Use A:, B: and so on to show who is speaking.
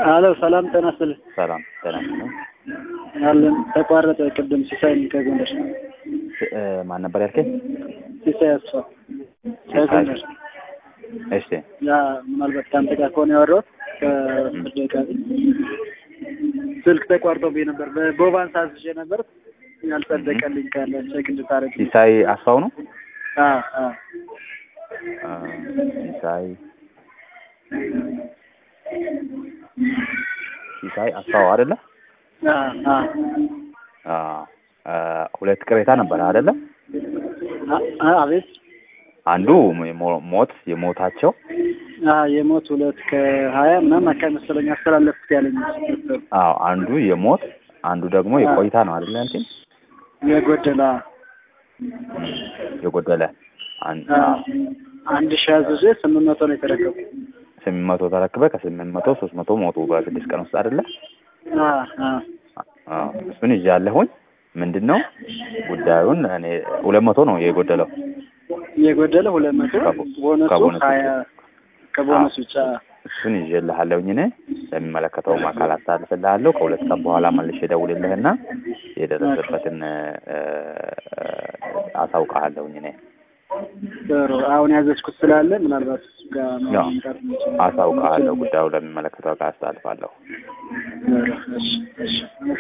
A: አሎ ሰላም ጤና ይስጥልኝ።
B: ሰላም ጤና ይስጥልኝ።
A: አለን ተቋረጠ። ቅድም ሲሳይ ከጎንደር
B: እ ማን ነበር ያልከኝ?
A: ሲሳይ አስፋ ከጎንደር።
B: እሺ
A: ያ ምናልባት ከአንተ ጋር ከሆነ ያወራሁት ከአስር ደቂቃ በፊት ስልክ ተቋርጦብኝ ነበር። በቦባንስ አዝዤ ነበር ያልጸደቀልኝ ካለ ቼክ እንድታረግ።
B: ሲሳይ አስፋው ነው።
A: አ አ
B: አ፣ ሲሳይ ሲሳይ አስፋው አይደለ?
A: አ አ
B: አ አ፣ ሁለት ቅሬታ ነበር አይደለ?
A: አ አቤት
B: አንዱ የሞ- ሞት የሞታቸው
A: አ የሞት ሁለት ከሀያ ምናምን አካባቢ መሰለኝ አስተላለፍኩት ያለኝ ነበር።
B: አዎ፣ አንዱ የሞት አንዱ ደግሞ የቆይታ ነው አይደለ? ያልከኝ
A: የጎደላ
B: የጎደለ አንድ
A: አ አንድ ሺህ አዝዤ ስምንት መቶ ነው የተረከቡ።
B: ስምንት መቶ ተረክበ ከስምንት መቶ ሶስት መቶ ሞቱ በስድስት ቀን ውስጥ አይደለ?
A: አ አ
B: አዎ፣ እሱን ይዣለሁኝ። ምንድን ነው ጉዳዩን እኔ ሁለት መቶ ነው የጎደለው
A: የጎደለ ሁለት መቶ
B: ከቦ-
A: ቦነሱ
B: ከቦነሱ
A: ሀያ ከቦነሱ ብቻ
B: እሱን ይዤልሃለሁኝ እኔ ለሚመለከተውም አካል አስተላልፍልሃለሁ። ከሁለት ቀን በኋላ መልሼ እደውልልህና የደረሰበትን እ፣ አሳውቅሃለሁኝ እኔ
A: ጥሩ። አሁን ያዘዝኩት ስላለ ምናልባት እሱ ጋር
B: ያው
A: መምጣት እንችል።
B: አሳውቅሃለሁ። ጉዳዩ ለሚመለከተው አካል አስተላልፋለሁ።
A: ጥሩ። እሺ እሺ